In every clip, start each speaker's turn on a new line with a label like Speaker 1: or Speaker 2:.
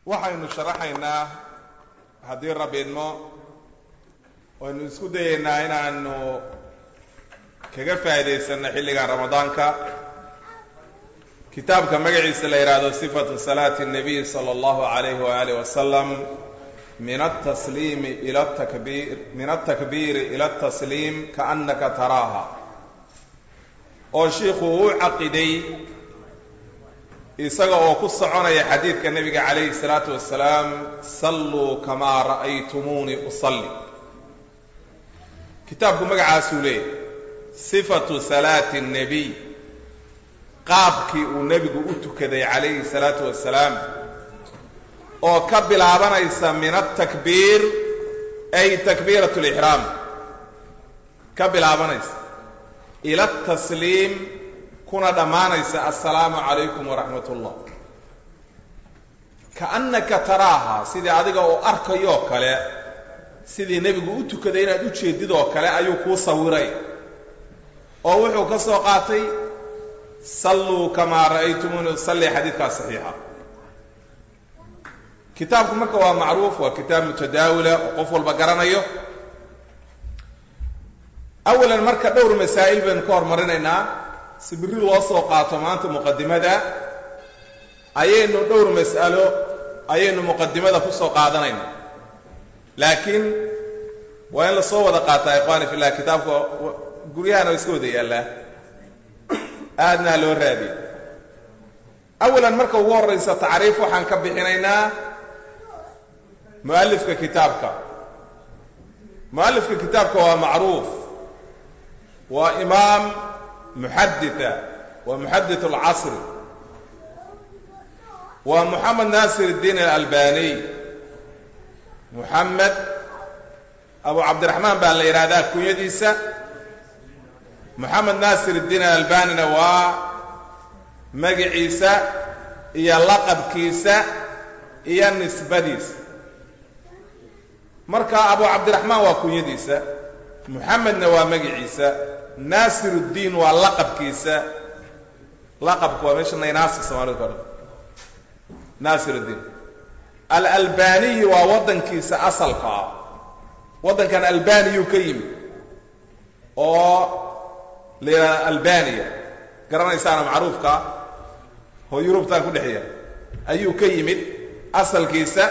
Speaker 1: waxaynu sharaxaynaa haddii rabbi idmo waynu isku dayaynaa inaanu kaga faa'iidaysanno xilliga ramadaanka kitaabka magaciisa la yidhaahdo sifatu salaati الnabiy salى اllahu عalayh waalih wasalam min atasliimi ila takbiir min altakbiiri ila atasliim kaannaka taraaha oo shiikhu uu caqiday isaga oo ku soconaya xadiidka nebiga calayhi الsalaatu wasalaam salluu kamaa ra'aytumuunii usalli kitaabku magacaasuu leeyahy sifatu salaati الnebiy qaabkii uu nebigu u tukaday calayhi الsalaatu wasalaam oo ka bilaabanaysa min atakbiir ay takbiirat اlixraam ka bilaabanaysa ila atasliim kuna dhammaanaysa assalaamu calaykum waraxmat ullah kaannaka taraaha sidii adiga oo arkayoo kale sidii nebigu u tukaday inaad u jeedid oo kale ayuu kuu sawiray oo wuxuu ka soo qaatay salluu kamaa ra'aytumuuni usalli xadiidkaa saxiixa kitaabku marka waa macruuf waa kitaab mutadaawila oo qof walba garanayo awalan marka dhowr masaa'il baynu ka hormarinaynaa si birri loo soo qaato maanta muqadimada ayaynu dhowr mas'alo ayaynu muqadimada ku soo qaadanayna laakiin waa in lasoo wada qaataa ikhwaani fillah kitaabka guryahana waa iska wada yaallaa aadnaa loo raadiy awalan marka ugu horraysa tacriif waxaan ka bixinaynaa mu'alifka kitaabka mu'alifka kitaabka waa macruuf waa imaam muxadita waa muxadit alcasri waa moxamed naasir الdiin alalbaniy moxamed abu cabdiraxmaan baa la yidhahdaa kunyadiisa moxamed naasir الdiin alalbanina waa magaciisa iyo laqabkiisa iyo nisbadiisa marka abu cabdiraxmaan waa kunyadiisa moxamedna waa magaciisa naasir الdiin waa laqabkiisa laqabku waa meesha naynaasi soomaalida ka dhan naasir الdiin alalbaniyi waa waddankiisa asalka ah waddankan albaniyuu ka yimid oo la yidhahda albaniya garanaysaana macruufka oo yurubtan ku dhexeeya ayuu ka yimid asalkiisa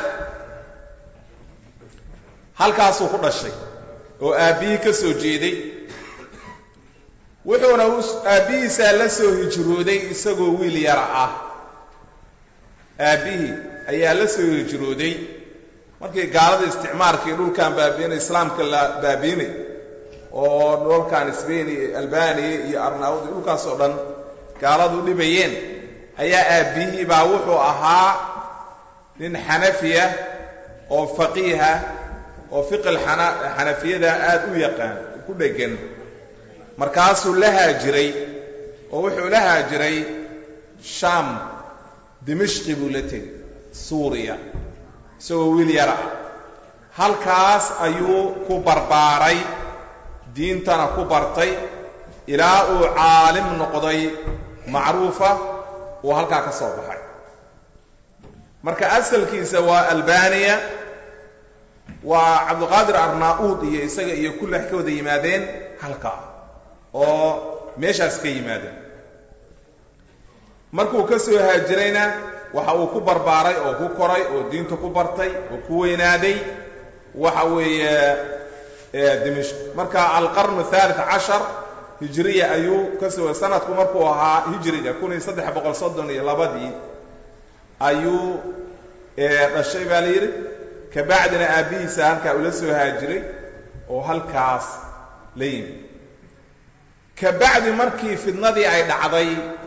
Speaker 1: halkaasuu ku dhashay oo aabbihii ka soo jeeday wuxuuna aabbihiisaa la soo hijrooday isagoo wiil yara ah aabbihii ayaa la soo hijrooday markii gaalada isticmaarkii dhulkan baabiinay islaamka la baabiinay oo dhulkan sbain iyo albaniya iyo arnaawud iyo dhulkaas oo dhan gaaladu dhibayeen ayaa aabbihii baa wuxuu ahaa nin xanafiya oo faqiiha oo fiqil xanafiyada aada u yaqaan ku dhegan markaasuu la haajiray oo wuxuu la haajiray shaam dimishqi buu la tegey suuriya isagoo wiil yara ah halkaas ayuu ku barbaaray diintana ku bartay ilaa uu caalim noqday macruufa uu halkaa ka soo baxay marka asalkiisa waa albaniya waa cabdiqaadir arnaa-uud iyo isaga iyo kullax ka wada yimaadeen halkaa oo meeshaas ka yimaadeen markuu ka soo haajirayna waxa uu ku barbaaray oo ku koray oo diinta ku bartay oo ku weynaaday waxa weeye dimishq marka alqarnu thalith cashar hijiriya ayuu ka soo sanadku markuu ahaa hijriga kun iyo saddex boqol soddon iyo labadii ayuu dhashay baa la yidhi kabacdina aabbihiisa halkaa ula soo haajiray oo halkaas la yimi kabacdi markii fidnadii ay dhacday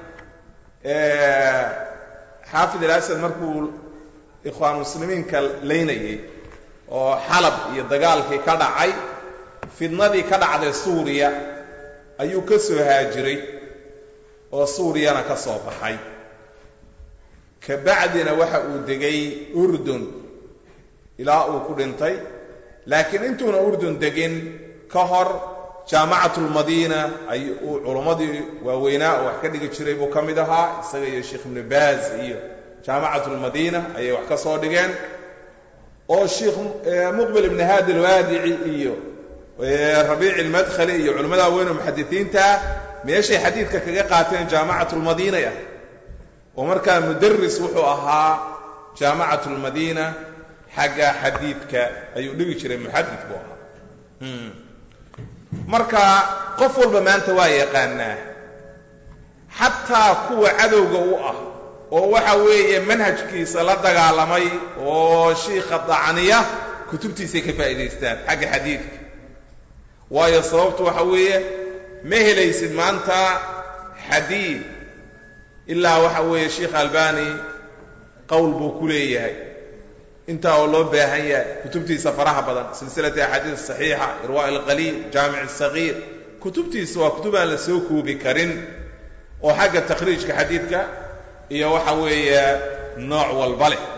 Speaker 1: xaafid alasad markuu ikhwaan muslimiinka laynayay oo xalab iyo dagaalkii ka dhacay fidnadii ka dhacday suuriya ayuu ka soo haajiray oo suuriyana ka soo baxay kabacdina waxa uu degay urdun ilaa uu ku dhintay laakiin intuuna urdun degin ka hor jaamacatu lmadiina ay uu culummadii waaweynaa oo wax ka dhigi jiray buu ka mid ahaa isaga iyo sheekh ibnu baaz iyo jaamacatu lmadiina ayay wax ka soo dhigeen oo sheikh muqbil ibni haadi alwaadici iyo rabiici almadkhali iyo culimmada weyn oo muxadisiinta meeshay xadiidka kaga qaateen jaamacatu lmadiinay ah oo markaa mudaris wuxuu ahaa jaamacatu lmadiina xagga xadiidka ayuu dhigi jiray muxadid buu ahaa marka qof walba maanta waa yaqaanaa xataa kuwa cadowga u ah oo waxa weeye manhajkiisa la dagaalamay oo shiikha dacniya kutubtiisay ka faa'idaystaan xagga xadiidka waayo sababtu waxa weeye ma helaysid maanta xadiid ilaa waxa weeye sheikh albani qowl buu ku leeyahay intaa oo loo baahan yahay kutubtiisa faraha badan silsilati axaadiis saxiixa irwa alqaliil jaamic sagiir kutubtiisa waa kutub aan la soo koobi karin oo xagga takhriijka xadiidka iyo waxa weeye nooc walba leh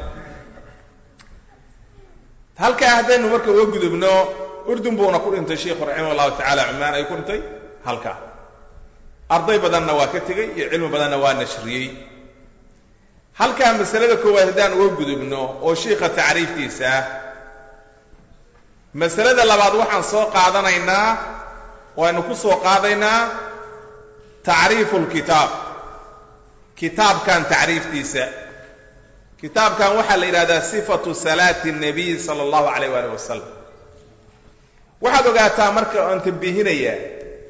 Speaker 1: halkaa haddaynu marka uga gudubno urdun buuna ku dhintay sheikhu raximah allahu tacala cumaan ay ku dhintay halkaa arday badanna waa ka tegey iyo cilmi badanna waa nashriyey halkaa masalada koowaad haddaan uga gudubno oo shiikha tacriiftiisa ah masalada labaad waxaan soo qaadanaynaa waynu ku soo qaadaynaa tacriifu lkitaab kitaabkan tacriiftiisa kitaabkan waxaa la yidhahdaa sifatu salaati الnabiy sala allahu alayh waalih wasalam waxaad ogaataa marka aan tambiihinayaa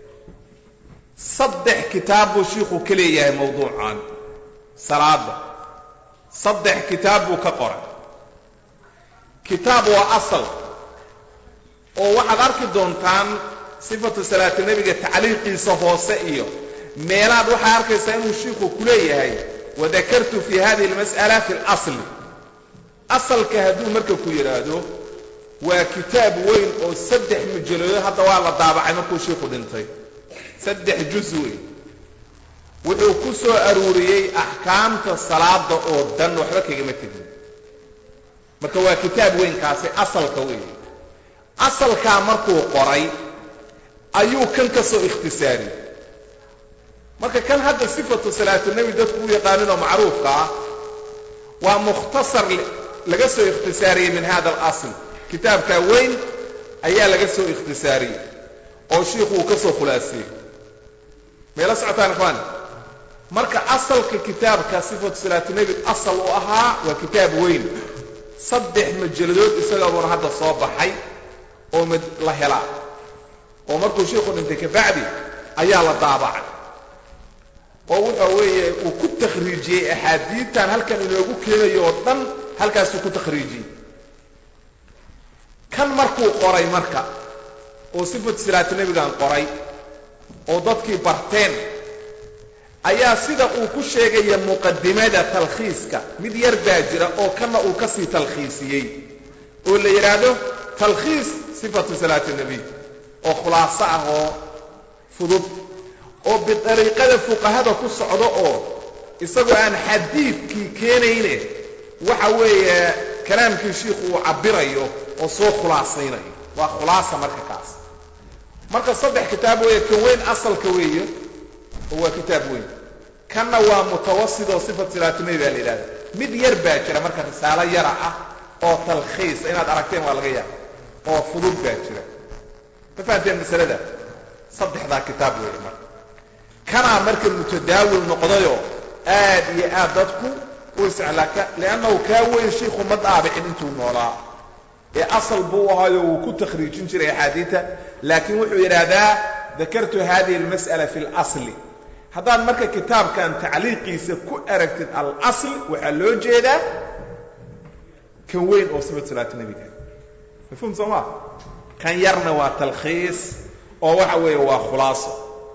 Speaker 1: saddex kitaab buu shiikhu ka leeyahay mawduucan salaada saddex kitaab buu ka qoray kitaab waa asal oo waxaad arki doontaan sifatu salaati nebiga tacliiqiisa hoose iyo meelaad waxaa arkaysaa inuu shiikhu ku leeyahay wadakartu fi hadihi اlmas'ala fi اlasli asalka hadduu marka ku yidhaahdo waa kitaab weyn oo saddex mujalado hadda waa la daabacay markuu shiikhu dhintay saddex juz weyn wuxuu ku soo aruuriyey axkaamta salaada oo dhan waxba kagama tegin marka waa kitaab weynkaasi asalka weeye asalkaa markuu qoray ayuu kan ka soo ikhtisaariyey marka kan hadda sifatu salaatunebi dadku u yaqaaninoo macruufka ah waa mukhtasar laga soo ikhtisaariyey min hada alasl kitaabkaa weyn ayaa laga soo ikhtisaariyey oo shiikhu uu ka soo khulaasiyey mayla socotaan ikhwaani marka asalka kitaabka sifatu salaatunebi asal u ahaa waa kitaab weyn saddex majalladood isagabuuna hadda soo baxay oo la helaa oo markuu shiikhu dhintay kabacdi ayaa la daabacay oo wuxa weeye uu ku takhriijiyey axaadiidtan halkan inoogu keenayo oo dhan halkaasuu ku takhriijiyey kan markuu qoray marka oo sifatu salaatu nebigan qoray oo dadkii barteen ayaa sida uu ku sheegaya muqadimada talkhiiska mid yar baa jira oo kanna uu ka sii talkhiisiyey oo la yidhaahdo talkhiis sifatu salaati nebiy oo khulaaso ah oo fudud oo bidariiqada fuqahada ku socdo oo isagoo aan xadiidkii keenayne waxa weeye kalaamkii shiikhu uu cabbirayo oo soo khulaasaynayo waa khulaasa marka kaas marka saddex kitaab weeye kan weyn asalka weeye oo waa kitaab weyn kanna waa mutawasid oo sifat salaatunebi baa la yidhahda mid yar baa jira marka risaalo yara ah oo talkhiis inaad aragteen waa laga yaaba oo fudud baa jira ma fahanteen masalada saddexdaa kitaab weeye marka kanaa marka mutadaawil noqdayoo aad iyo aad dadku u isclaaka liannahu kaa weyn shiikhu ma daabicin intuu noolaa ee asal buu ahaayo wuu ku takhriijin jiray axaadiita laakiin wuxuu yidhaahdaa dakartu hadihi almas'ala fi اlasli haddaad marka kitaabkan tacliiqiisa ku aragtid alasl waxaa loo jeedaa kan weyn oo sifat salaatu nebiga mafhum soo maa kan yarna waa talkhiis oo waxa weeye waa khulaaso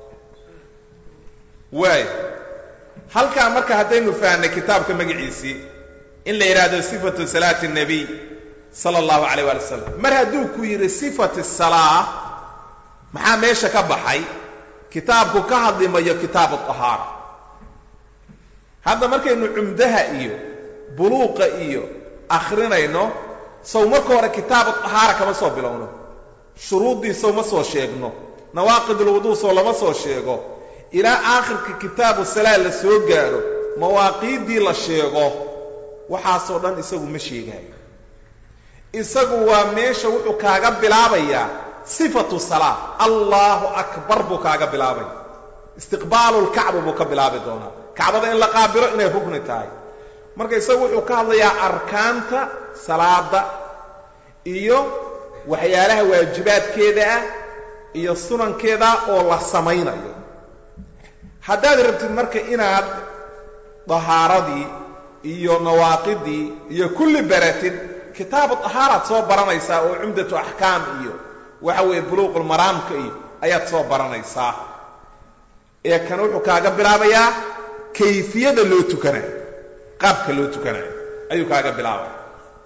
Speaker 1: waay halkaa marka haddaynu fahnay kitaabka magaciisii in la yidhaahdo sifatu salaati الnabiy sala allahu calayh waali wasalam mar hadduu ku yidhi sifat salaa maxaa meesha ka baxay kitaabku ka hadlimayo kitaabu طahaara hadda markaynu cumdaha iyo buluuqa iyo akhrinayno sow marka hore kitaabu طahaara kama soo bilowno shuruuddii sow ma soo sheegno nawaaqid ulwuduu sow lama soo sheego ilaa aakhirka kitaabu salaa la soo gaadho mawaaqiiddii la sheego waxaasoo dhan isagu ma sheegaayo isagu waa meesha wuxuu kaaga bilaabayaa sifatu salaa allahu akbar buu kaaga bilaabaya istiqbaalu lkacba buu ka bilaabi doonaa kacbada in la qaabilo inay rugni tahay marka isagu wuxuu ka hadlayaa arkaanta salaada iyo waxyaalaha waajibaadkeeda ah iyo sunankeeda oo la samaynayo haddaad rabtid marka inaad dahaaradii iyo nawaaqidii iyo kulli baratid kitaabu dahaaraad soo baranaysaa oo cumdatu axkaam iyo waxa weeye buluuqulmaraamka iyo ayaad soo baranaysaa ee kan wuxuu kaaga bilaabayaa kayfiyada loo tukanayo qaabka loo tukanayo ayuu kaaga bilaabaya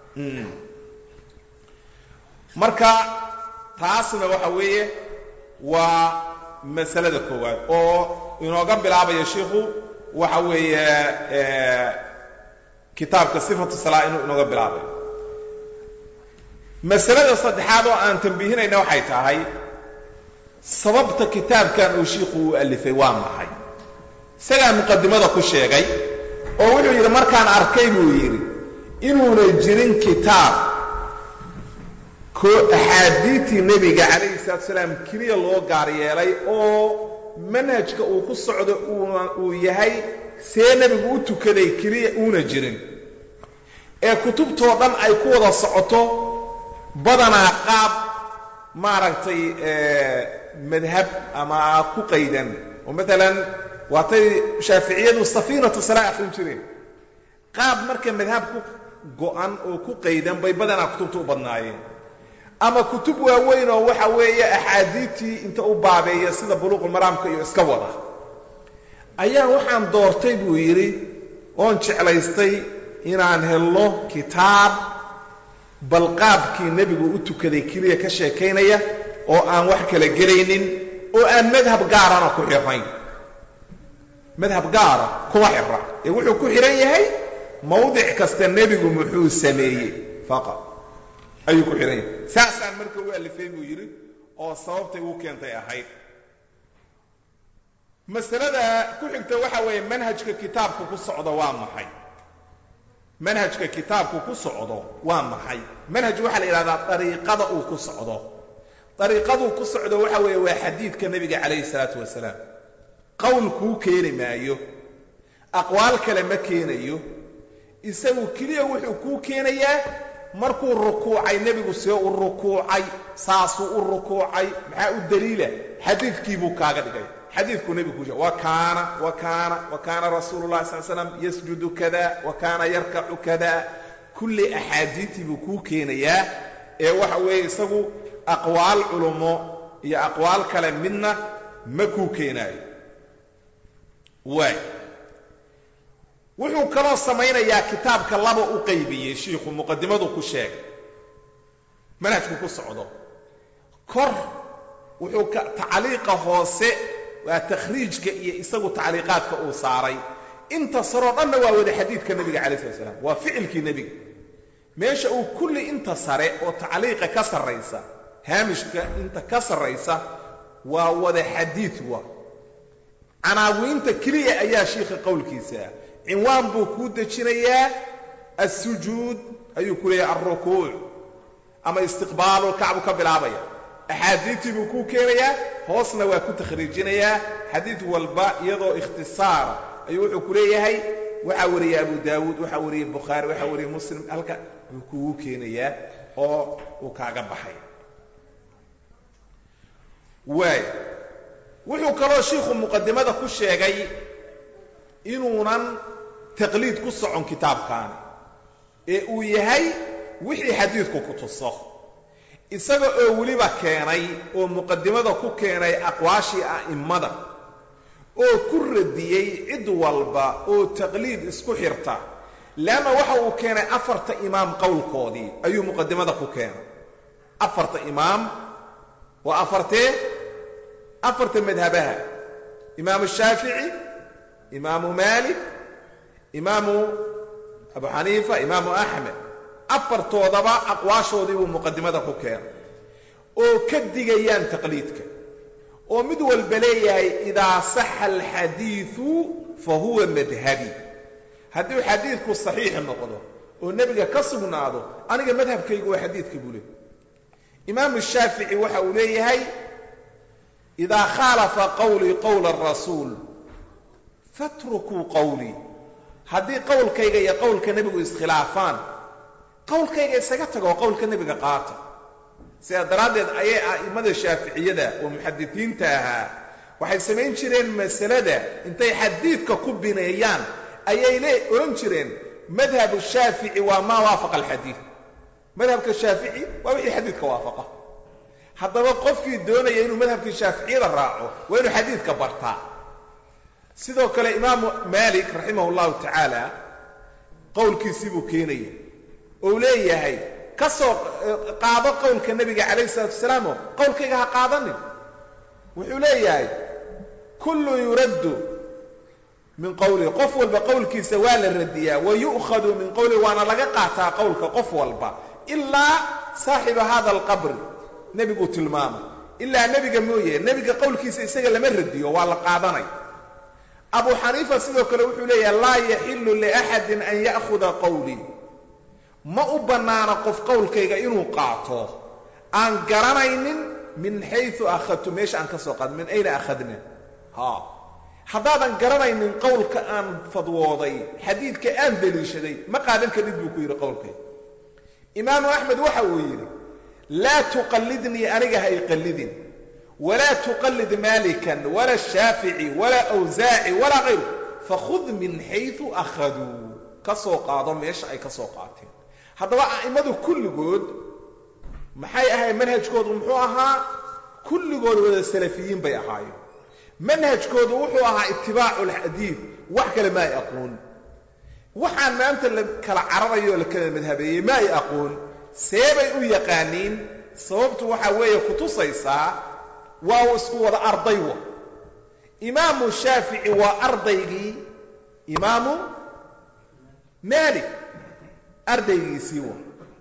Speaker 1: marka taasna waxa weeye waa masalada koowaad oo inooga bilaabaya shiikhu waxa weeye kitaabka sifatu salaa inuu inooga bilaabayo masalada saddexaad oo aan tambiihinayna waxay tahay sababta kitaabkan uu shiikhu u alifay waa maxay isagaa muqadimada ku sheegay oo wuxuu yidhi markaan arkay buu yidhi inuuna jirin kitaab ko axaadiidtii nebiga calayhi salatu salaam keliya loo gaar yeelay oo manhajka uu ku socdo uuna uu yahay see nebigu u tukaday keliya uuna jirin ee kutubtoo dhan ay ku wada socoto badanaa qaab maaragtay madhab ama ku qaydan oo maalan waatay shaaficiyadu safiinatu salaa akhrin jireen qaab marka madhab ku go-an oo ku qaydan bay badanaa kutubta u badnaayeen ama kutub waaweyn oo waxa weeye axaadiidtii inta u baabeeya sida buluuqulmaraamka iyo iska wada ayaa waxaan doortay buu yidhi oon jeclaystay inaan helno kitaab bal qaabkii nebigu u tukaday keliya ka sheekaynaya oo aan wax kala gelaynin oo aan madhab gaarana ku xirnayn madhab gaara kuma xirra ee wuxuu ku xidhan yahay mawdic kasta nebigu muxuu sameeyey faqad ayuu ku xidhan yahay saasaan marka u alifay buu yidhi oo sababtay u keentay ahayd masalada ku xigta waxa weeye manhajka kitaabku ku socdo waa maxay manhajka kitaabku ku socdo waa maxay manhaj waxaa la yidhahdaa dariiqada uu ku socdo dariiqaduu ku socdo waxa weeye waa xadiidka nebiga calayhi salaatu wasalaam qowl kuu keeni maayo aqwaal kale ma keenayo isagu keliya wuxuu kuu keenayaa markuu rukuucay nebigu see u rukuucay saasuu u rukuucay maxaa u daliila xadiidkiibuu kaaga dhigay xadiidku nebigu ku wa kaana wa kaana wa kaana rasuulu llahi sal slam yasjudu kada wa kaana yarkacu kada kulli axaadiidtii buu kuu keenayaa ee waxa weeye isagu aqwaal culummo iyo aqwaal kale midna ma kuu keenaayo waay wuxuu kaloo samaynayaa kitaabka laba u qaybiyey shiikhu muqadimadu ku sheegay manhajku ku socdo kor wuxuu ka tacliiqa hoose waa takhriijka iyo isagu tacliiqaadka uu saaray inta saroo dhanna waa wada xadiidka nebiga calayi slat slam waa ficilkii nebiga meesha uu kulli inta sare oo tacliiqa ka sarraysa haamishka inta ka sarraysa waa wada xadiid wa canaawiinta keliya ayaa shiikha qowlkiisa cinwaan buu kuu dejinayaa assujuud ayuu ku leeyahay alrukuuc ama istiqbaalu kacbu ka bilaabaya axaadiidtii buu kuu keenayaa hoosna waa ku takhriijinayaa xadiid walba iyadoo ikhtisaara ayuu wuxuu ku leeyahay waxaa wariyey abu daawuud waxaa wariyey bukhaari waxaa wariyey muslim halka buu kugu keenayaa oo uu kaaga baxay waay wuxuu kaloo shiikhu muqadimada ku sheegay inuunan taqliid ku socon kitaabkaani ee uu yahay wixii xadiidku ku tuso isaga oo weliba keenay oo muqadimada ku keenay aqwaashii a'immada oo ku radiyey cid walba oo taqliid isku xirta leanna waxa uu keenay afarta imaam qowlkoodii ayuu muqadimada ku keenay afarta imaam waa afartee afarta madhabaha imaamu shaafici imaamu maalik imaamu abu xaniifa imaamu axmed afartoodaba aqwaashoodii buu muqadimada ku keenay oo ka digayaan taqliidka oo mid walba leeyahay idaa saxa alxadiidu fa huwa madhabi hadduu xadiidku saxiix noqdo oo nebiga ka sugnaado aniga madhabkaygu waa xadiidka buu leey imaamu shaafici waxa uu leeyahay idaa khaalafa qawlii qowla arasuul fatrukuu qawlii haddii qowlkayga iyo qowlka nebigu iskhilaafaan qowlkayga isaga tago oo qowlka nebiga qaata sidaa daraaddeed ayay a'immada shaaficiyada oo muxadisiinta ahaa waxay samayn jireen masalada intay xadiidka ku bineeyaan ayay le odhan jireen madhabu shaafici waa maa waafaqa alxadiid madhabka shaafici waa wixii xadiidka waafaqa haddaba qofkii doonaya inuu madhabkii shaaficiyada raaco waa inuu xadiidka bartaa sidoo kale imaamu maalik raximah llahu tacaala qowlkiisii buu keenaya ou leeyahay ka soo qaado qowlka nebiga calayh salatu wasalaam oo qowlkayga ha qaadanin wuxuu leeyahay kullun yuraddu min qowlihi qof walba qowlkiisa waa la radiyaa wa yu'khadu min qowlihi waana laga qaataa qowlka qof walba ilaa saaxiba hada alqabri nebiguu tilmaamay ilaa nebiga mooye nebiga qowlkiisa isaga lama radiyo waa la qaadanay abu xaniifa sidoo kale wuxuu leeyahay laa yaxillu liaxadin an ya'khuda qowlii ma u bannaano qof qowlkayga inuu qaato aan garanaynin min xayu akhadtu meesha aan ka soo qaad min ayna akhadna ha haddaadan garanaynin qowlka aan fadwooday xadiidka aan deliishaday ma qaadan karid buu ku yidhi qowlkayga imaamu axmed waxa uu yidhi laa tuqallidnii aniga ha iqallidin walaa tuqallid maalikan walaa shaafici walaa awsaaci walaa kayru fakhud min xayu akhaduu ka soo qaado meesha ay ka soo qaateen haddaba a'immadu kulligood maxay ahayd manhajkoodu muxuu ahaa kulligood wada salafiyiin bay ahaayeen manhajkoodu wuxuu ahaa itibaacu alxadiid wax kale ma ay aqoon waxaan maanta la kala cararayo o la kala madhabeeyey ma ay aqoon seebay u yaqaaniin sababtu waxaa weeye kutusaysaa waa uu isku wada ardaywa imaamu shaafici waa ardaygii imaamu maalik ardaygiisii wa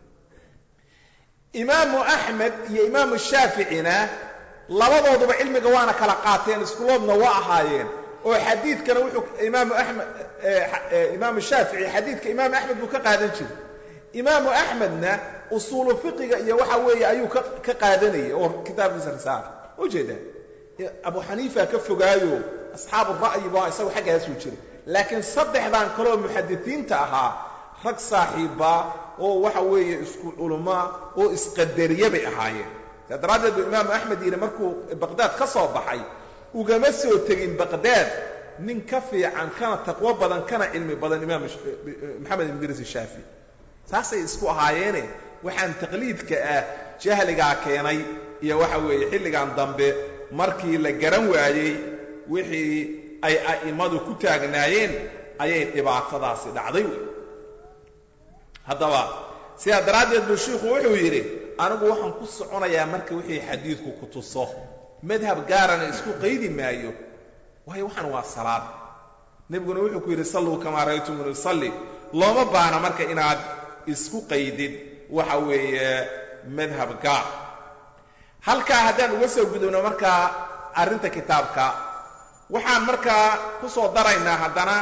Speaker 1: imaamu axmed iyo imaamu shaaficina labadooduba cilmiga waana kala qaateen iskuloodna waa ahaayeen oo xadiidkana wuxuu imaamu amed imaamu shaafici xadiidka imaamu axmed buu ka qaadan jiray imaamu axmedna usuulu fiqiga iyo waxa weeye ayuu ka qaadanayay oo kitaabkiisa risaala ujeeda abu xaniifa ka fogaayo asxaabu ra'yi ba isagu xaggaasuu jiray laakiin saddexdan kaleoo muxadisiinta ahaa rag saaxiiba oo waxa weeye isku culumaa oo isqadariye bay ahaayeen saa daraaddeed buu imaamu axmed yidhi markuu baqdaad ka soo baxay ugama soo tegin baqdaad nin ka fiican kana taqwo badan kana cilmi badan imaam maxamed ibn idriis shaafi saasay isku ahaayeene waxaan taqliidka ah jahligaa keenay iyo waxa weeye xilligan dambe markii la garan waayey wixii ay a'immadu ku taagnaayeen ayay dhibaatadaasi dhacday wey haddaba sidaa daraaddeed buu shiikhu wuxuu yidhi anigu waxaan ku soconayaa marka wixii xadiidku ku tuso madhab gaarana isku qaydi maayo waayo waxaan waa salaad nebiguna wuxuu ku yidhi salluu kamaa ra'aytumuni usalli looma baana marka inaad isku qaydid waxa weeye madhab gaar halkaa haddaan uga soo gudubno markaa arrinta kitaabka waxaan markaa ku soo daraynaa haddana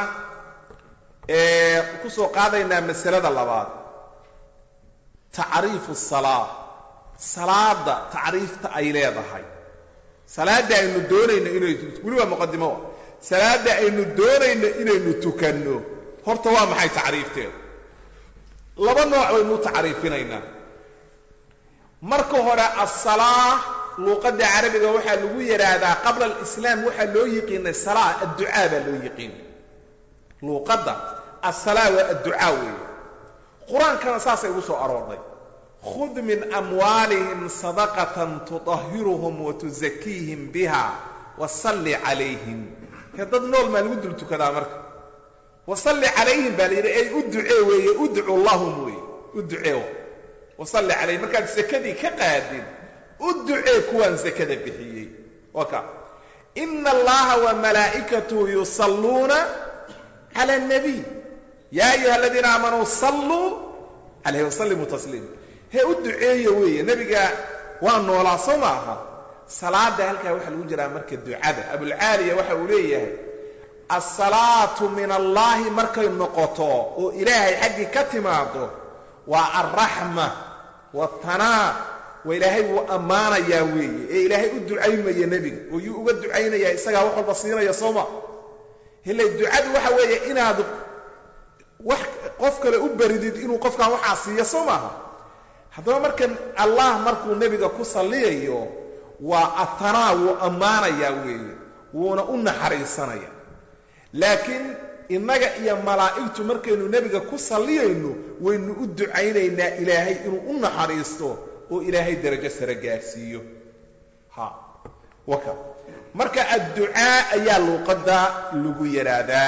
Speaker 1: ku soo qaadaynaa masalada labaad tacriifu salaa salaada tacriifta ay leedahay salaadda aynu doonayno inay weli waa muqadimo salaadda aynu doonayno inaynu tukanno horta waa maxay tacriifteedu laba nooc baynu u tacriifinaynaa marka hore asalaa luuqadda carabiga waxaa lagu yidhaahdaa qabla alislaam waxaa loo yiqiinay salaa adducaa baa loo yiqiinay luuqadda asalaa waa adducaa weeye qur-aankana saasay ugu soo aroorday khud min amwaalihim sadaqatan tuطahiruhum watuzakiihim biha wasalli calayhim hee dad nool maa lagu dul tukadaa marka wasalli calayhim baa la yidhi ey u ducee weeye udcu lahum weeye u ducee wasalli calayhim markaad sakadii ka qaadin u ducee kuwaan sakada bixiyey waka ina allaha wa malaa'ikatahu yusalluuna cala اnabiy yaa ayuha aladiina aamanuu salluu calayhi wasallimuu tasliima hee u duceeya weeye nebiga waa noolaa soo ma aha salaada halkaa waxaa lagu jiraa marka ducada abulcaaliya waxa uu leeyahay asalaatu min allaahi markay noqoto oo ilaahay xaggii ka timaado waa alraxma waatanaa waa ilaahay wuu ammaanayaa weeye ee ilaahay u ducaymaya nebiga oo yuu uga ducaynayaa isagaa wax walba siinaya sooma hillay ducadu waxa weeye inaad wax qof kale u baridid inuu qofkan waxaa siiyo soo maaha haddaba markan allah markuu nebiga ku salliyayo waa atanaa wuu ammaanayaa weeye wuuna u naxariisanaya laakiin innaga iyo malaa'igtu markaynu nebiga ku salliyayno waynu u ducaynaynaa ilaahay inuu u naxariisto oo ilaahay darajo sare gaarsiiyo ha waka marka adducaa ayaa luuqadda lagu yidhaahdaa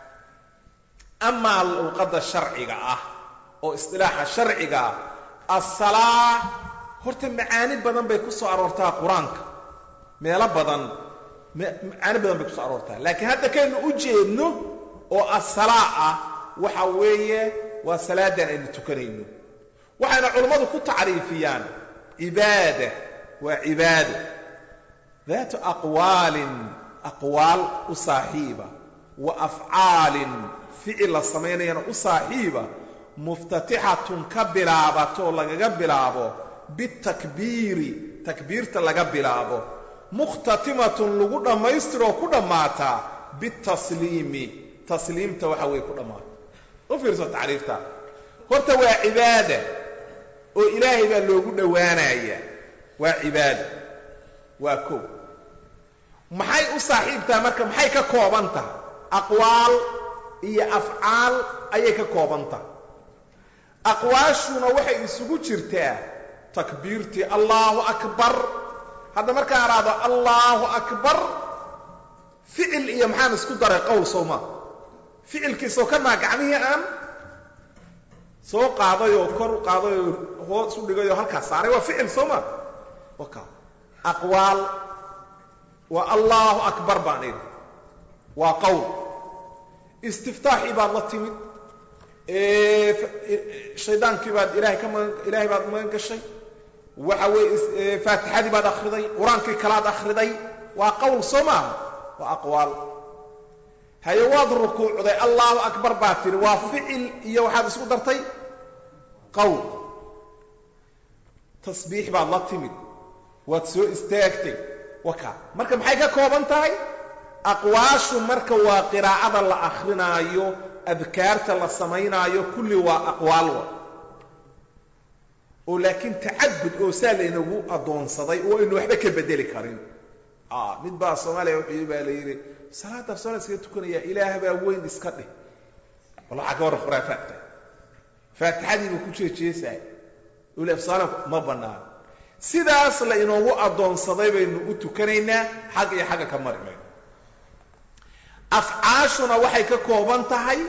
Speaker 1: amaa luuqadda sharciga ah oo istilaaxa sharciga ah assalaa horta macaani badan bay ku soo aroortaa qur-aanka meelo badan macaani badan bay ku soo aroortaa laakiin hadda kaynu u jeedno oo assalaa ah waxa weeye waa salaadan aynu tukanayno waxayna culammadu ku tacriifiyaan cibaada waa cibaado daatu aqwaalin aqwaal u saaxiiba wa afcaalin ficil la samaynayana u saaxiiba muftatixatun ka bilaabatoo lagaga bilaabo bitakbiiri takbiirta laga bilaabo mukhtatimatun lagu dhammaystiroo ku dhammaataa bitasliimi tasliimta waxa weeye ku dhammaata u fiirso tacriifta horta waa cibaada oo ilaahay baa loogu dhowaanaya waa cibaada waa kow maxay u saaxiibtaha marka maxay ka kooban tahay aqwaal iyo afcaal ayay ka kooban tahay aqwaashuna waxay isugu jirtaa takbiirtii allaahu akbar hadda markaan idhaahdo allaahu akbar ficil iyo maxaan isku daray qowl sooma ficilkiisoo ka maa gacmihii aan soo qaadayoo kor u qaadayoo hoos u dhigayoo halkaas saaray waa ficil sooma waka aqwaal waa allaahu akbar baan idhi waa qowl istiftaaxii baad la timid shaydaankii baad ilahay ka magan ilaahay baad magan gashay waxa weeye faatixadii baad akhriday qur-aankii kalaad akhriday waa qowl soo maaha waa aqwaal haye waad rukuucday allaahu akbar baad tidhi waa ficil iyo waxaad isku dartay qowl tasbiix baad la timid waad soo istaagtay waka marka maxay ka kooban tahay aqwaashu marka waa qiraa'ada la akhrinaayo adkaarta la samaynaayo kulli waa aqwaal wa oo laakiin tacabud oo saa laynagu addoonsaday oo aynu waxba ka bedeli karin mid baa soomaaliya wuxuu baa la yidhi salaada sola iskaga tukanaya ilaah baa weyn iska dhih wal waxaa ka warran khuraafaadka faatixadiibuu ku jeejeesaay ulafsaala ma bannaan sidaas la inoogu addoonsaday baynu u tukanaynaa xag iyo xagga ka mari mayno afcaashuna waxay ka kooban tahay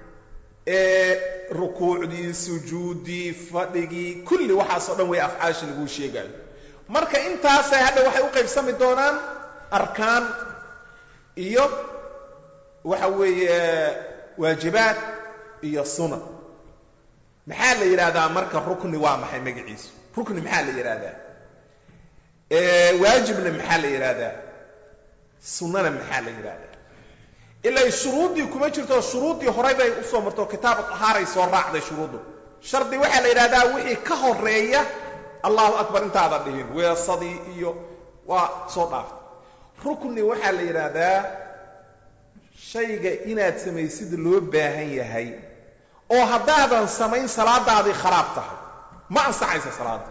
Speaker 1: rukuucdii sujuuddii fadhigii kulli waxaasoo dhan way afcaashi laguu sheegaayo marka intaasay hadha waxay u qaybsami doonaan arkaan iyo waxa weeye waajibaad iyo sunan maxaa la yidhaahdaa marka rukni waa maxay magaciisu rukni maxaa la yidhaahdaa waajibna maxaa la yidhaahdaa sunnana maxaa la yidhaahdaa ilaa shuruuddii kuma jirto shuruuddii horay bay usoo marto kitaab ahaaray soo raacday shuruuddu shardi waxaa la yidhahdaa wixii ka horeeya allahu akbar intaada dhihin weesadii iyo waa soo dhaaftay rukni waxaa la yidhaahdaa shayga inaad samaysid loo baahan yahay oo haddaadan samayn salaadaadii kharaab tahay ma ansaxaysa salaada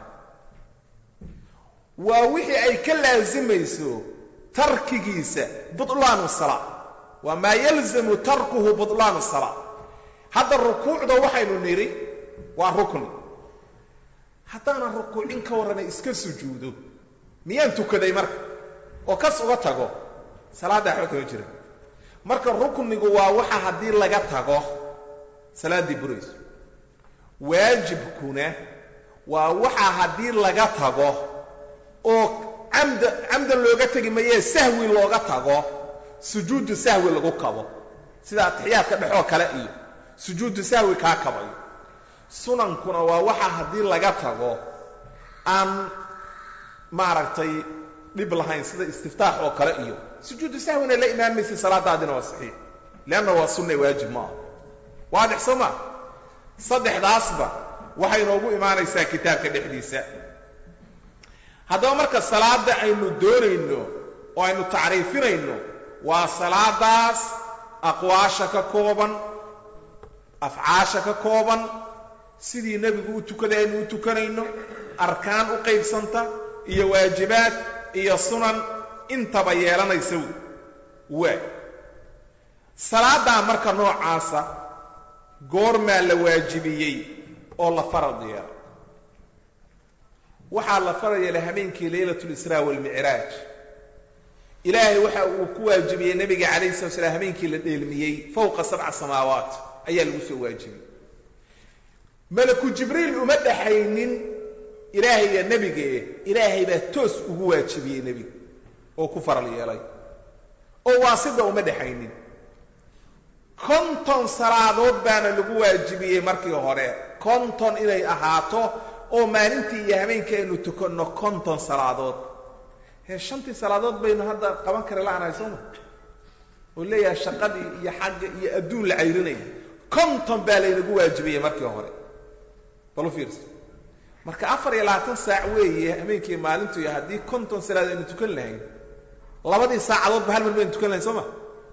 Speaker 1: waa wixii ay ka laasimayso tarkigiisa butlaanu salaa waa maa yalzamu tarkuhu butlaanu salaa hadda rukuucda waxaynu nidhi waa rukni haddaanan rukuucin ka warranay iska sujuudo miyaan tukaday marka oo kas uga tago salaadda waxba kama jira marka ruknigu waa waxa haddii laga tago salaaddii burayso waajibkuna waa waxa haddii laga tago oo camda camdan looga tegi mayee sahwi looga tago sujuudu sahwi lagu kabo sida atixiyaadka dhexoo kale iyo sujuudu sahwi kaa kabayo sunankuna waa waxa haddii laga tago aan maaragtay dhib lahayn sida istiftaax oo kale iyo sujuudu sahwina la imaamaysa salaadaadina waa saxiix leanna waa sunna waajib ma aha waadix soo maa saddexdaasba waxay inoogu imaanaysaa kitaabka dhexdiisa haddaba marka salaadda aynu doonayno oo aynu tacriifinayno waa salaadaas aqwaasha ka kooban afcaasha ka kooban sidii nebigu u tukaday aynu u tukanayno arkaan u qaybsanta iyo waajibaad iyo sunan intaba yeelanaysa waa salaaddaa marka noocaasa goormaa la waajibiyey oo la farad yeela waxaa la farad yeelay habeenkii laylat lisraa waalmicraaj ilaahay waxa uu ku waajibiyey nebiga calayhi sala slam habeenkii la dheelmiyey fowqa sabca samaawaat ayaa lagu soo waajibiyey malaku jibriil uma dhaxaynin ilaahay iyo nebigee ilaahay baa toos ugu waajibiyey nebiga oo ku faral yeelay oo waasida uma dhexaynin konton salaadood baana lagu waajibiyey markii hore konton inay ahaato oo maalintii iyo habeenkii aynu tukanno konton salaadood hee shantii salaadood baynu hadda qaban kari la'anahay sooma oo leeyahay shaqadii iyo xagga iyo adduun la cayrinaya konton baa laynagu waajibiyey markii hore bal u fiirsa marka afar iyo labaatan saac weeye habeenkii maalintu iyo haddii konton salaadood aynu tukan lahayn labadii saacadoodba hal mar baynu tukan lahayn soo ma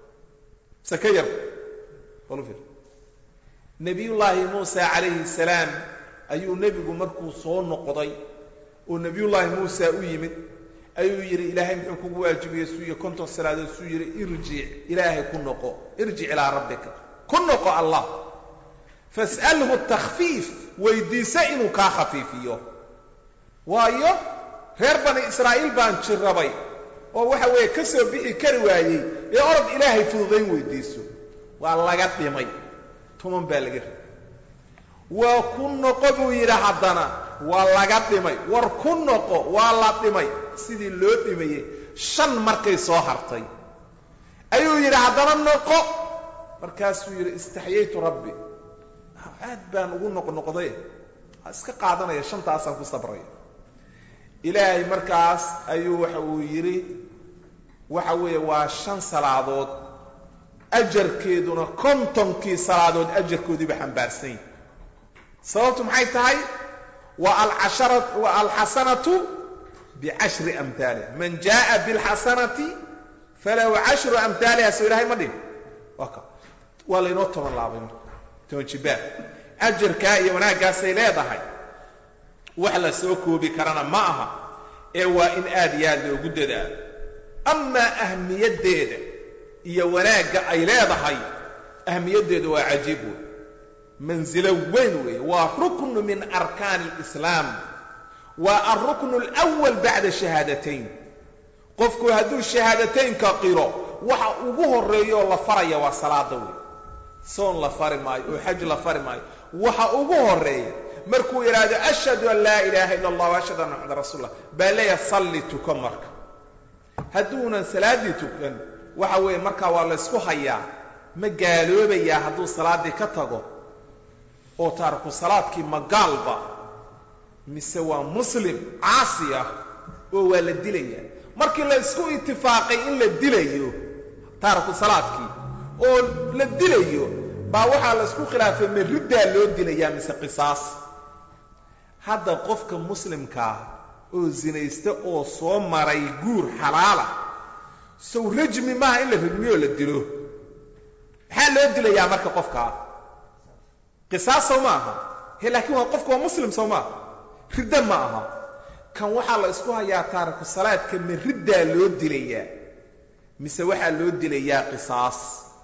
Speaker 1: mise ka yar bal u fiirsa nebiyullaahi muusa calayhi salaam ayuu nebigu markuu soo noqday oo nebiyullaahi muusa u yimid ayuu yidhi ilaahay muxuu kugu waajibiyey suu iyo konton salaadood suu yidhi irjic ilaahay ku noqo irjic ilaa rabbika ku noqo allah fas'alhu takhfiif weydiisa inuu kaa khafiifiyo waayo reer bani israa'iil baan jirrabay oo waxa weeye ka soo bixi kari waayey ee orod ilaahay fududayn weydiiso waa laga dhimay tuman baa laga ri waa ku noqo buu yidhi haddana waa laga dhimay war ku noqo waa la dhimay sidii loo dhimayey shan markay soo hartay ayuu yidhi haddana noqo markaasuu yidhi istaxyaytu rabbi aad baan ugu noqnoqday iska qaadanaya shantaasaan ku sabraya ilaahay markaas ayuu waxa uu yidhi waxa weeye waa shan salaadood ajarkeeduna kontonkii salaadood ajarkoodiiba xambaarsan yahi sababtu maxay tahay wa alcashara wa alxasanatu bicashri amhaaliha man jaaa bilxasanati falahu cashru amhaaliha soo ilahay ma dhin waa ka waa laynoo toban laabay marka toban jibaar ajarkaa iyo wanaaggaasay leedahay wax la soo koobi karana ma aha ee waa in aad iyo aad loogu dadaalo amaa ahmiyaddeeda iyo wanaagga ay leedahay ahmiyaddeeda waa cajiib wey mansilo weyn weeye waa ruknu min arkaani alislaam waa alruknu alwal bacda shahaadatayn qofku hadduu shahaadateynka qiro waxa ugu horreeyaoo la faraya waa salaada wey soon la fari maayo oo xaj la fari maayo waxa ugu horreeya markuu yidhaahdo ashhadu an laa ilaaha illa allah ashhadu anna maxamed rasuul lah baa leeyahay salli tuko marka hadduunan salaaddii tukan waxa weeye markaa waa laysku hayaa ma gaaloobayaa hadduu salaaddii ka tago oo taariku salaadkii ma gaalba mise waa muslim caasi ah oo waa la dilayaa markii la isku itifaaqay in la dilayo taariku salaadkii oo la dilayo baa waxaa la isku khilaafay ma riddaa loo dilayaa mise qisaas hadda qofka muslimkaa oo sinaysta oo soo maray guur xalaala sow rajmi maaha in la rajmiyo la dilo maxaa loo dilayaa marka qofkaa qisaas sow ma aha he laakiin waa qofku waa muslim sow maaha ridda ma aha kan waxaa la isku hayaa taariku salaadka ma riddaa loo dilayaa mise waxaa loo dilayaa qisaas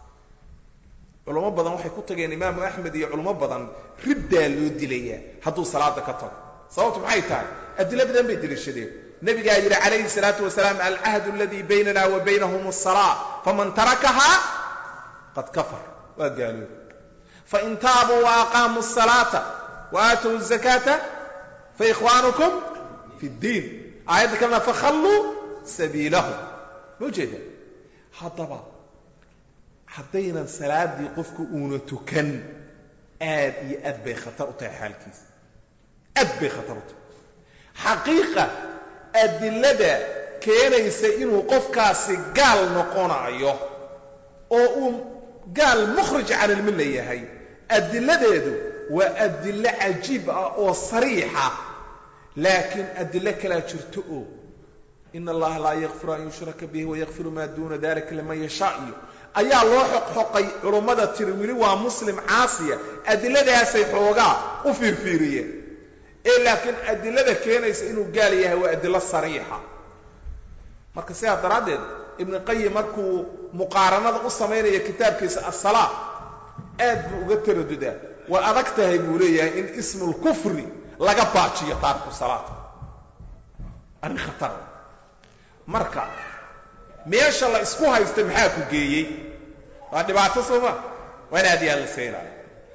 Speaker 1: culamo badan waxay ku tageen imaamu axmed iyo culamo badan riddaa loo dilayaa hadduu salaada ka tago sababtu maxay tahay adilo badan bay deliishadeen nabigaa yidhi calayhi salaatu wasalaam alcahdu aladii baynana wa baynahum asalaa faman tarakahaa qad kafar waa gaaloob fain taabuu wa aqaamuu asalaata wa aatow azakaata faikhwaanukum fi ddiin aayadda kalena fakhalluu sabiilahum ma ujeeda haddaba haddaynan salaaddii qofku uuna tukan aad iyo aad bay khatar u tahay xaalkiisa aad bay khatar u tahay xaqiiqa adilada keenaysa inuu qofkaasi gaal noqonayo oo uu gaal mukhrij can ilmilla yahay adiladeedu waa adilo cajiib ah oo sariixa laakiin adilo kalaa jirto oo in allaha laa yakfiru an yushraka bihi wayakfiru maa duuna dalika liman yashaa iyo ayaa loo xoqxoqay culummada tiri weli waa muslim caasiya adiladaasay xoogaa u fiirfiiriyeen ee laakiin adilada keenaysa inuu gaal yahay waa adilo sariixa marka sidaa daraaddeed ibnu qayim markuu muqaaranada u samaynaya kitaabkiisa assalaa aad buu uga taradudaa waa adag tahay buu leeyahay in ismulkufri laga baajiyo taariku salaata arrin khatar marka meesha la isku haysta maxaa ku geeyey waa dhibaato sooma waa in aad iyo aad la seynaayo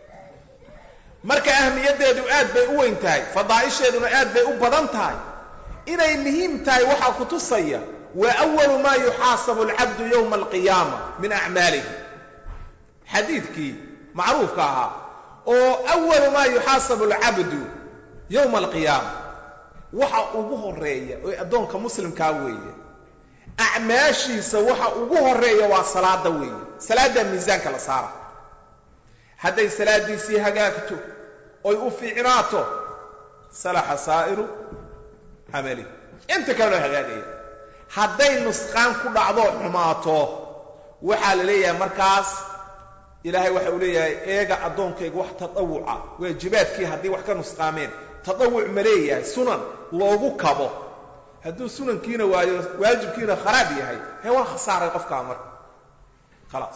Speaker 1: marka ahmiyaddeedu aad bay u weyn tahay fadaa'isheeduna aad bay u badan tahay inay muhiim tahay waxaa ku tusaya wa awalu maa yuxaasabu alcabdu yowma alqiyaama min acmaalihi xadiidkii macruufka ahaa oo awalu maa yuxaasabu alcabdu yowma alqiyaama waxa ugu horeeya oo addoonka muslimkaa weeye acmaashiisa waxa ugu horeeya waa salaada weeye salaaddaa miisaanka la saara hadday salaaddiisii hagaagto oy u fiicnaato salaxa saa'iru camali inta kale loo hagaagaya hadday nusqaan ku dhacdoo xumaato waxaa la leeyahay markaas ilaahay waxa uu leeyahay eega addoonkayga wax tadawuca waajibaadkii haddii wax ka nusqaameen tadawuc ma leeyahay sunan loogu kabo hadduu sunankiina waayo waajibkiina kharaab yahay hee waa khasaaray qofkaa marka khalaas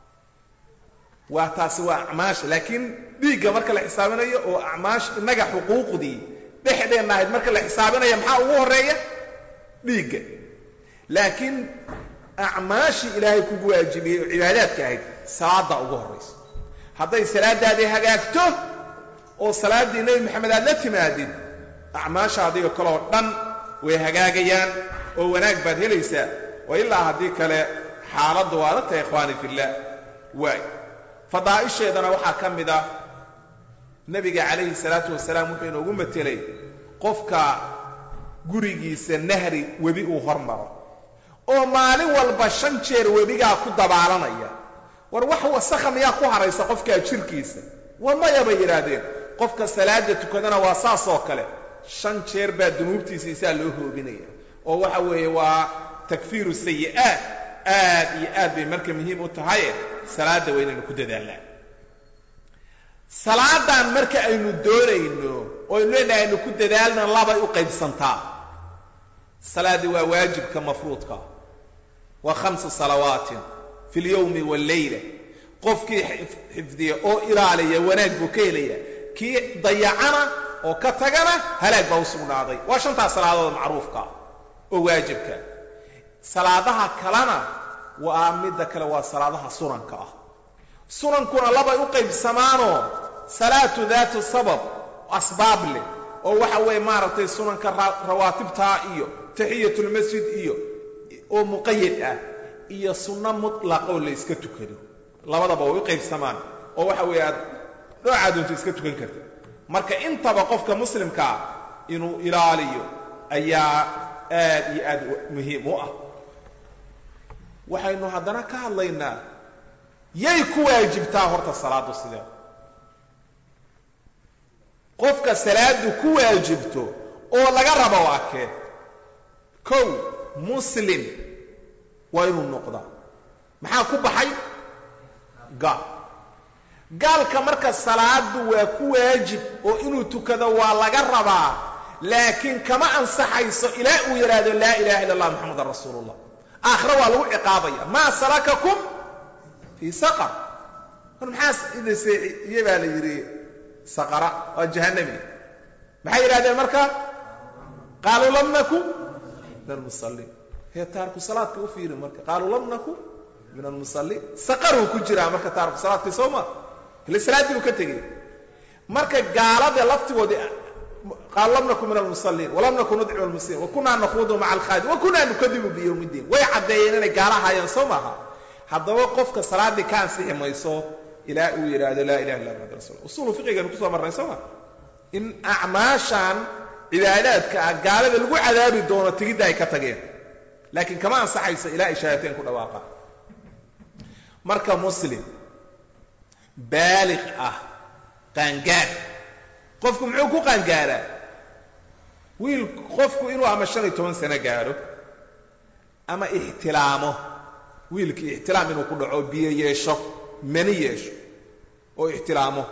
Speaker 1: waa taasi waa acmaasha laakiin dhiigga marka la xisaabinayo oo acmaash innaga xuquuqdii dhexdeenna ahayd marka la xisaabinaya maxaa ugu horreeya dhiigga laakiin acmaashii ilaahay kugu waajibiyey oo cibaadaadka ahayd salaadda ugu horraysa hadday salaaddaadii hagaagto oo salaaddii nebi maxamed aad la timaadid acmaasha adiga kaloo dhan way hagaagayaan oo wanaag baad helaysaa oo ilaa haddii kale xaaladdu waa la tahay ikhwaani fillaah waay fadaa'isheedana waxaa ka mid ah nebiga calayhi salaatu wasalaam wuxuu inoogu matelay qofka gurigiisa nahri webi uu hormaro oo maalin walba shan jeer webigaa ku dabaalanaya war wax wasakha miyaa ku haraysa qofkaa jirkiisa war maya bay yidhaahdeen qofka salaada tukadana waa saas oo kale shan jeer baa dunuubtiisa isaa loo hoobinaya oo waxa weeye waa takfiiru sayi'aat aad iyo aad bay marka muhiim u tahaye salaadda waa inaynu ku dadaalnaa salaadan marka aynu doonayno oo aynu leenahay aynu ku dadaalna labay u qaybsantaa salaaddii waa waajibka mafruudka waa khamsu salawaatin fi اlyowmi wاllayla qofkii xifdiya oo ilaaliya wanaag buu ka helaya kii dayacana oo ka tagana halaag baa u sugnaaday waa shantaas salaadood macruufka oo waajibka salaadaha kalena waa midda kale waa salaadaha sunanka ah sunankuna labay u qaybsamaanoo salaatu daatu sabab asbaab leh oo waxa weeye maaragtay sunanka rawaatibtaa iyo taxiyatulmasjid iyo oo muqayad ah iyo sunno mutlaqoo la yska tukado labadaba way u qaybsamaan oo waxa weeye aad noocaa doonto iska tukan karta marka intaba qofka muslimkaa inuu ilaaliyo ayaa aad iyo aad muhiim u ah waxaynu haddana ka hadlaynaa yay ku waajibtaa horta salaaddu sidee qofka salaaddu ku waajibto oo laga rabo waa kee kow muslim waa inuu noqdaa maxaa ku baxay gaal gaalka marka salaaddu waa ku waajib oo inuu tukado waa laga rabaa laakiin kama ansaxayso ilaa uu yidhaahdo laa ilaha illa allah moxamadan rasuulu ullah aakhira waa lagu ciqaabaya maa salakakum fii saqar war maxaa idaseeiye baa la yidhi saqara waa jahannami maxay yidhahdeen marka qaaluu lam naku min almusalliin hee taarku salaadka u fiiri marka qaaluu lam naku min almusalliin saqaruu ku jiraa marka taarku salaadkii soo ma ile salaaddii uu ka tegey marka gaalada laftigoodii qaalu lam naku min almusalliin walam naku nudcimu almuslimiin wakunaa nakuudu maca alkhaadi wakunaa nukadibu biyowmi ddiin way caddeeyeen inay gaala ahaayeen soo maaha haddaba qofka salaaddii ka ansixi mayso ilaa uu yidhaahdo laa ilaha illa muxamad rasul usuulu fiqiganu kusoo marnay soo ma in acmaashan cibaadaadka ah gaalada lagu cadaabi doono tigidda ay ka tageen laakiin kama ansaxayso ilaa ay shahaadateen ku dhawaaqaan marka muslim baaliq ah qaangaar qofku muxuu ku qaangaaraa wiil qofku inuu ama shan iyo toban sano gaadho ama ixtilaamo wiilkii ixtilaam inuu ku dhaco biyo yeesho mani yeesho oo ixtilaamo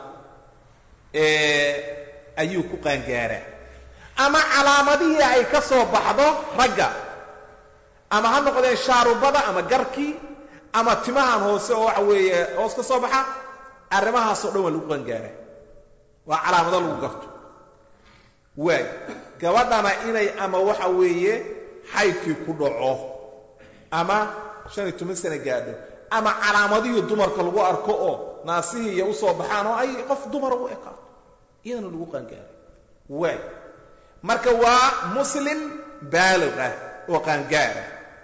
Speaker 1: ayuu ku qaangaaraa ama calaamadihii ay ka soo baxdo ragga ama ha noqdeen shaarubada ama garkii ama timahan hoose oo waxa weeye hoos ka soo baxa arrimahaasoo dhan waa lagu qangaaraa waa calaamado lagu garto waay gabadhana inay ama waxa weeye xaydkii ku dhaco ama shan iyo toban sano gaadho ama calaamadihii dumarka lagu arko oo naasihii iyo usoo baxaan oo ay qof dumara u ekaato iyadana lagu qaangaaray waay marka waa muslim baaliq ah oo qaangaara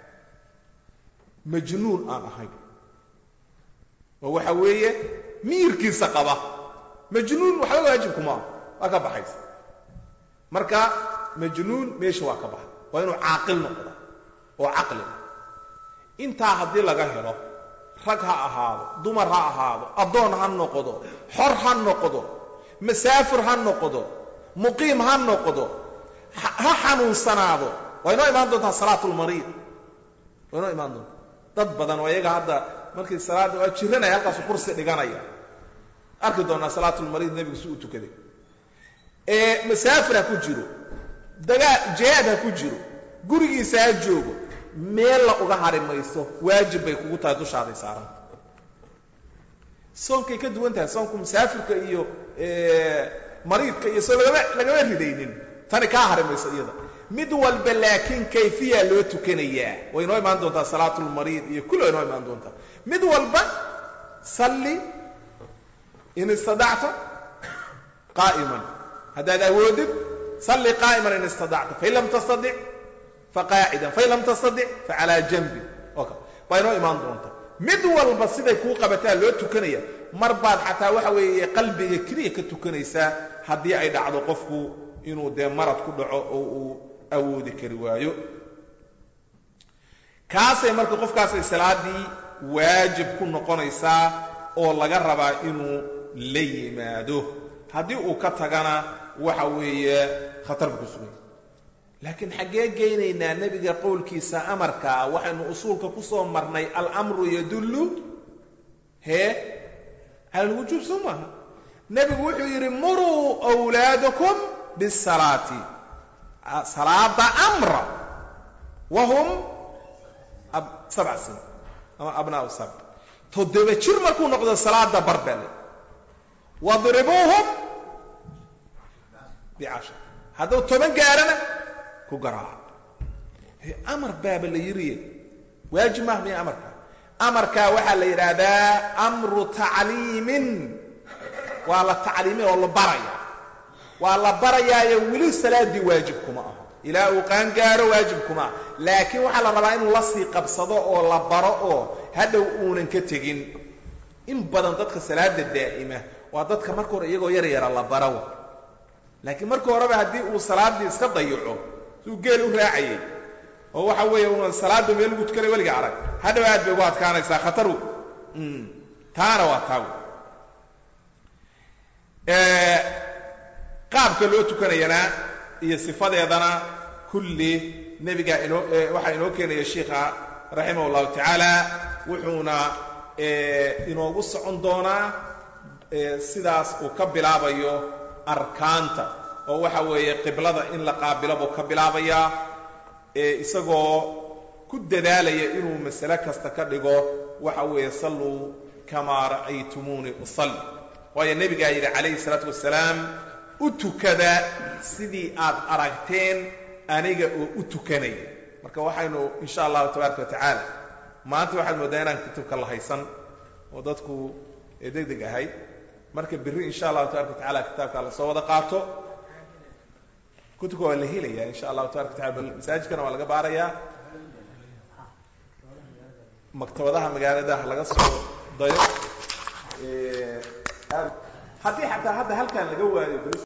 Speaker 1: majnuun aan ahayn oo waxa weeye miirkiisa qaba majnuun waxba waajibkuma ah waa ka baxaysa marka majnuun meesha waa ka baxay waa inuu caaqil noqda oo caqli intaa haddii laga helo rag ha ahaado dumar ha ahaado addoon ha noqdo xor ha noqdo masaafir ha noqdo muqiim ha noqdo ha xanuunsanaado waa inoo imaan doontaa salaatulmariid waa inoo imaan doontaa dad badan oo iyaga hadda markii salaadda waa jiranaya halkaasu kursi dhiganaya arki doonaa salaatulmariid nebigu si u tukaday masaafir ha ku jiro dagaa jihaad ha ku jiro gurigiisa ha joogo meel la uga hari mayso waajib bay kugu tahay dushaaday saaran soonkay ka duwan tahay soonku masaafirka iyo mariidka iyo soo lagama lagama ridaynin tani kaa hari mayso iyada mid walba laakiin kayfiya loo tukanayaa way inoo imaan doontaa salaatulmariid iyo kulli way inoo imaan doontaa mid walba salli in istadacta qaa'iman haddaad awoodid salli qaa'iman in istadacta fain lam tastadic faqaacidan fain lam tastadic facalaa janbi baa inoo imaan doonta mid walba siday kuu qabataa loo tukanaya mar baad xataa waxa weeye qalbiga keliya ka tukanaysaa haddii ay dhacdo qofku inuu dee marad ku dhaco oo uu awoodi kari waayo kaasay marka qofkaasay salaaddii waajib ku noqonaysaa oo laga rabaa inuu la yimaado haddii uu ka tagana waxa weeye khatar bu ku suganya laakiin xaggee geynaynaa nebiga qowlkiisa amarkaa waxaynu usuulka ku soo marnay alamru yadullu hee cala alwujuub soo maaha nebigu wuxuu yidhi muruu wlaadakum bisalaati salaada amra wahum sabca sin ama abnaau sabc toddoba jir markuu noqdo salaada barbele wadribuuhum bicashar hadduu toban gaarana ku garaaca amar baaba la yiriye waajib maaha miya amarkaa amarkaa waxaa la yidhaahdaa amru tacliimin waa la tacliimin oo la baraya waa la barayaayo weli salaaddii waajib kuma aho ilaa uu qaangaaro waajib kuma ah laakiin waxaa la rabaa inuu la sii qabsado oo la baro oo hadhow uunan ka tegin in badan dadka salaada daa'ima waa dadka marka hore iyagoo yar yara la barawa laakiin marka horeba haddii uu salaaddii iska dayaco suu geel u raacayay oo waxa weeye una salaadda meel lagu tukanay weliga arag hadhow aad bay ugu adkaanaysaa khataru taana waa taa wey qaabka loo tukanayana iyo sifadeedana kulli nebiga inoo waxaa inoo keenaya sheikha raximah llahu tacaala wuxuuna inoogu socon doonaa sidaas uu ka bilaabayo arkaanta oo waxa weeye qiblada in la qaabilo buu ka bilaabayaa isagoo ku dadaalaya inuu masale kasta ka dhigo waxa weeye salluu kamaa ra'aytumuunii usalli waayo nebigaa yidhi calayhi salaatu wasalaam u tukada sidii aad aragteen aniga oo u tukanaya marka waxaynu insha allahu tabaaraka wa tacaala maanta waxaad mooddaa inaan kutubka la haysan oo dadku deg deg ahay marka berri insha allahu tabaraka wa tacala kitaabka lasoo wada qaato kutubka waa la helaya insha allahu tabaraka wa tacala bal masaajidkana waa laga baarayaa maktabadaha magaalada laga soo dayo haddii xataa hadda halkan laga waayo